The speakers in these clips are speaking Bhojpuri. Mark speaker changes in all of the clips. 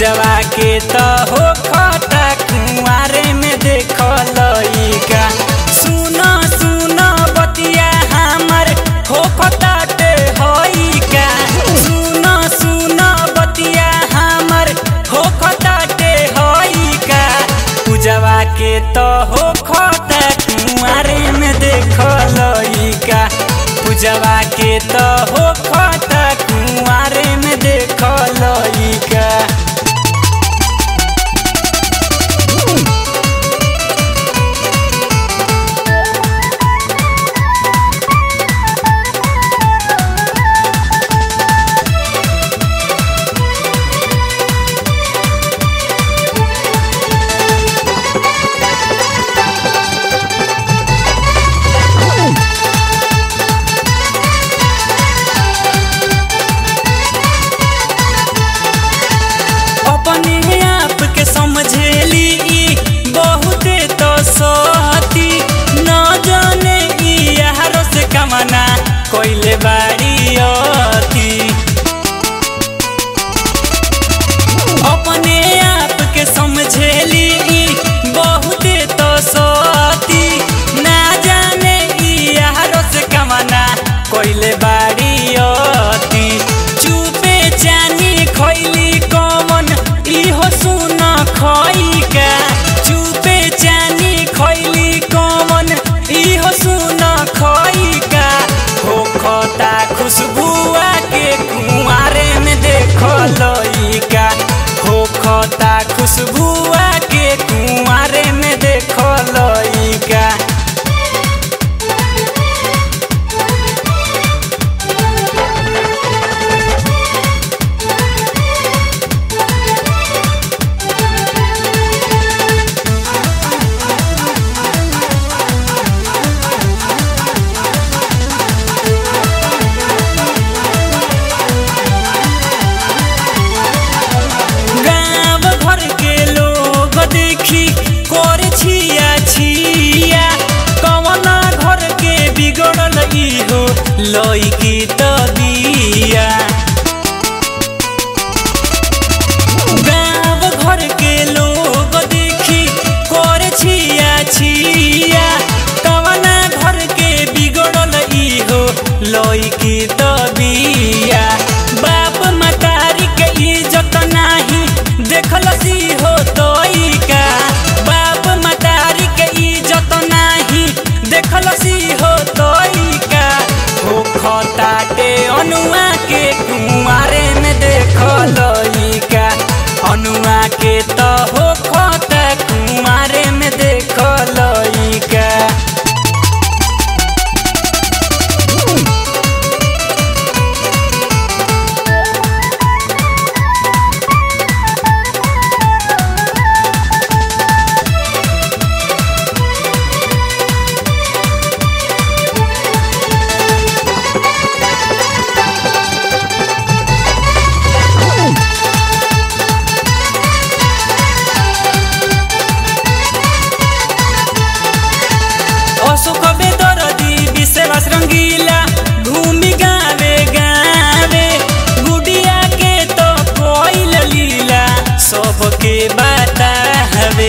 Speaker 1: पूजवा के तो हो खता कुआरे में देख लइका सुन सुन बतिया हमर हो खताटे होइका सुन सुन बतिया हमर हो खताटे होइका पूजवा के तो हो खता कुआरे में देख लइका पूजवा के तो हो खता कुआरे में देख लइका अपने आप के समझेली ई बहुते तो सती न जाने ई यारो से कमना कोइले बाड़ी अती अपने आप के समझेली ई बहुते तो सती ना जाने ई यारो से कमना कोइले बाड़ी अती चुपे जानी खैली कमन इहो सुन खइका चुपे जानी खैली कमन इहो सुन खइका हो खता खुशबुआ के कुआरे में देख लइका हो खता खुशबुआ के कुआरे में देख लइका गाँव घर के लोग देखी कर छिया छिया कवना घर के बिगड़ल इहो लइकी तबिया गाँव घर के लोग देखी कर छिया छिया कवना घर के बिगड़ल इहो लइकी तबिया बाप मतारी के इज्जत नाही देखल सी हो तोइका बाप मतारी के इज्जत नाही देखल सी हो तोइका हो खताटे अनुआ के कुआरे में देख लइका अनुआ के तो हो खता कुआरे में देख लइका अशोक बेदरदी विश्वास रंगीला घूमि गावे गावे गुडिया के तो कोइल लीला सबके बाता हवे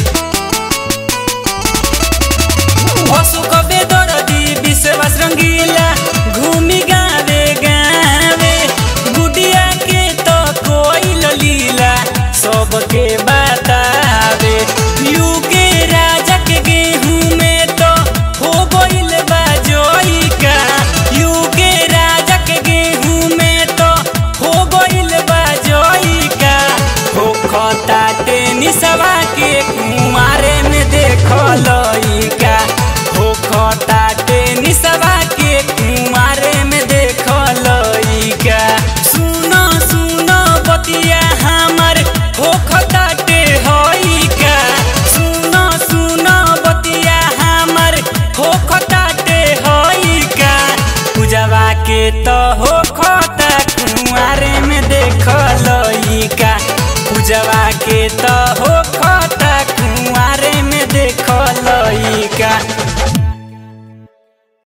Speaker 1: अशोक बेदरदी विश्वास रंगीला घूमि गावे गावे गुडिया के तो कोइल लीला सबके बतावे यू के राजा के गेहूं में तो हो गइल बा जोइका यू के राजा के गेहूं में तो हो गइल बा जोइका हो खता टेनिसवा के कुआरे में देख लइका हो खता टेनिसवा के कुआरे में देख लइका सुन सुन बतिया हमर हो खताटे होइका सुन सुन बतिया हमर हो खताटे होइका पूजवा के तो हो खता कुआरे में देख लइका पूजवा के तो हो